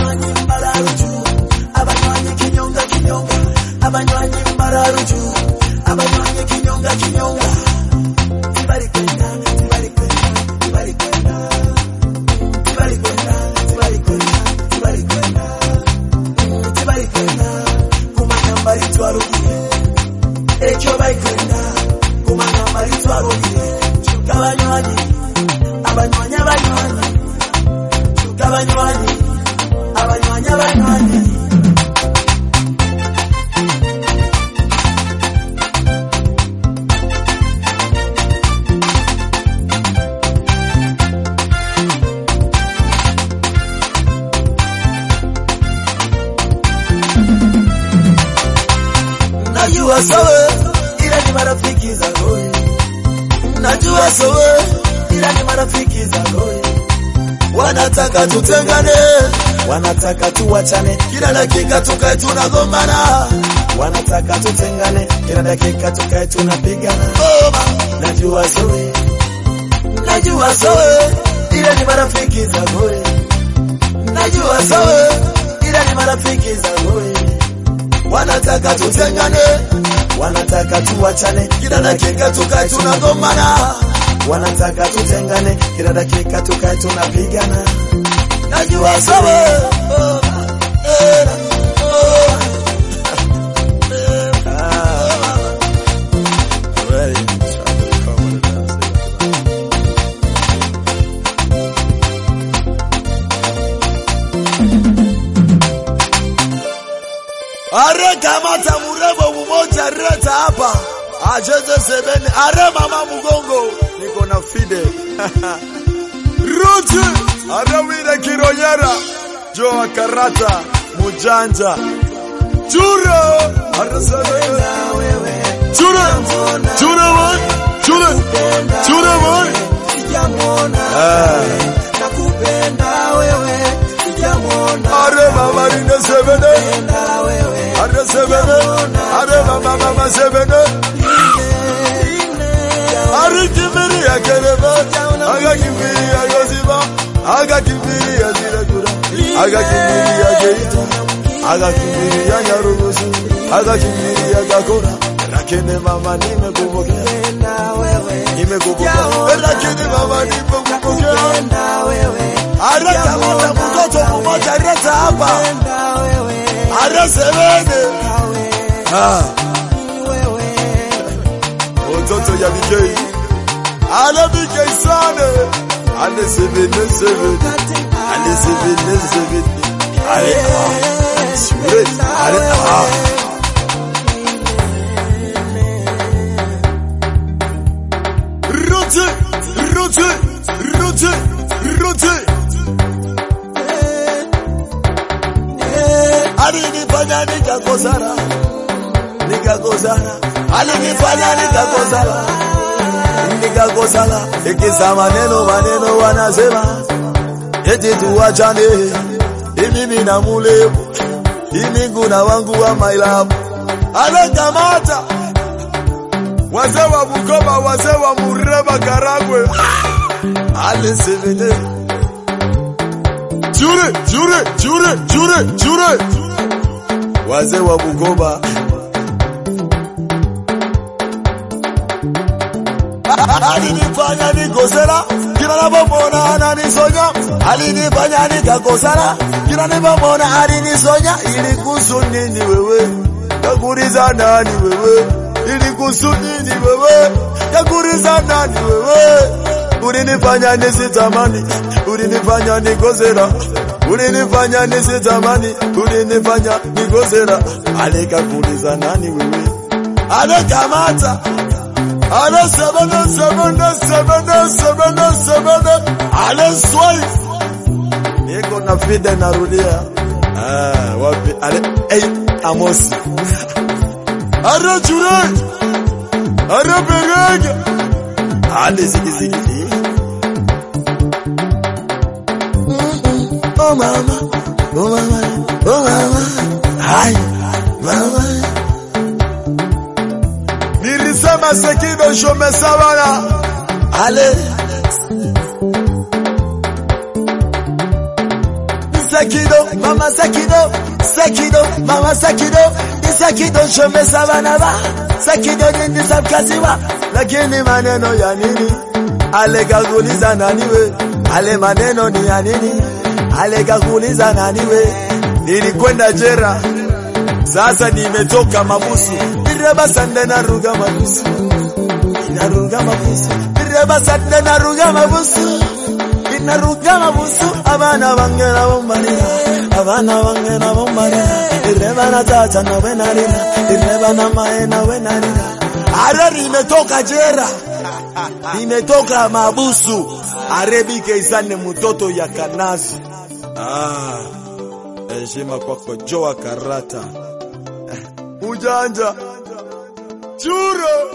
abanywanyi mbararuju abanywanyi kinyonga kinyonga abanywanyi mbararuju abanywanyi kinyonga kinyonga tibali kwenda tibali kwenda tibali kwenda tibali kwenda tibali kwenda tibali kwenda tibali kwenda kumanya mbali twarugire ekyo bayikwenda kumanya mbali twarugire abanywanyi abanywanyi abanywanyi abanywanyi abanywanyi abanywanyi najua sawe ila ni marafiki zako najua sawe ila ni marafiki zako wanataka tutengane wanataka tuwachane kila dakika tukae tunagombana wanataka tutengane kila dakika tukae tunapigana Goma. najua sawe najua sawe ila ni marafiki zako najua sawe ila ni marafiki zako wanataka tutengane, wanataka tuwachane, kila dakika tukae tunagombana, wanataka tutengane, kila dakika tukae tunapigana. Najua sawa oh, eh, oh, ah. Well, Are kamata murembo mmoja reta hapa acheze sebene. Are mama mgongo, niko na fide Ruti are wile kironyera jo akarata mujanja chure are sebene chure chure boy chure chure boy nakupenda wewe sijamwona are mama rinde sebene are sebene are mama mama sebene arikimiri yakeleba agakimiri yagoziba agakimiri yazirakura agakimiri yageita agakimiri yanyarugusu agakimiri yagakora lakini mama nimekupokea nimekupokea lakini mama nimekupokea arakamata mtoto mmoja reta hapa arasebene ah mtoto ya bikei ala bikei sana ale sebene sebene ale sebene sebene ale ah sure ale ah rote rote rote rote alinifanya nikakosana nikakosana alinifanya nikakosana nikakosana ikisa maneno maneno wanasema eti tuwachane imimi na mulevu imingu na wangu wa my love anakamata wazee wa Bukoba wazee wa Mureba Karagwe alisevene chure chure chure chure chure wazee wa Bukoba alinifanya nikosera kila napomona ananisonya alinifanya nikakosana kila napomona alinisonya ili kuhusu nini wewe yakuuliza nani wewe ili kuhusu nini wewe yakuuliza nani wewe ulinifanya nisitamani ulinifanya nikosera ulinifanya nisitamani ulinifanya nikosera alikakuuliza nani wewe anakamata Ale sebene sebene sebene sebene sebene ale swai niko na fide narudia ah wapi ale hey amosi are jure are berege ale zigi zigi oh mama oh mama oh mama hai mama nilisema sekido shomesabana ale sekido mama mama Sakido, Sakido, mama Sakido, ni Sakido shomesa bana ba, Sakido nindisa mkazi wa, lakini maneno ya nini? Ale kakuuliza nani we? Ale maneno ni ya nini? Ale kakuuliza nani we? Nilikwenda jera, sasa nimetoka mabusu, direba sande naruga mabusu, inaruga mabusu, direba sande naruga mabusu inaruga mabusu abana bange nabo marira abana bange nabo marira ireba na tata nawe narira ireba na mae nawe narira are limetoka jera limetoka mabusu arebike isane mtoto ya kanazi ah heshima kwako joa karata ujanja churo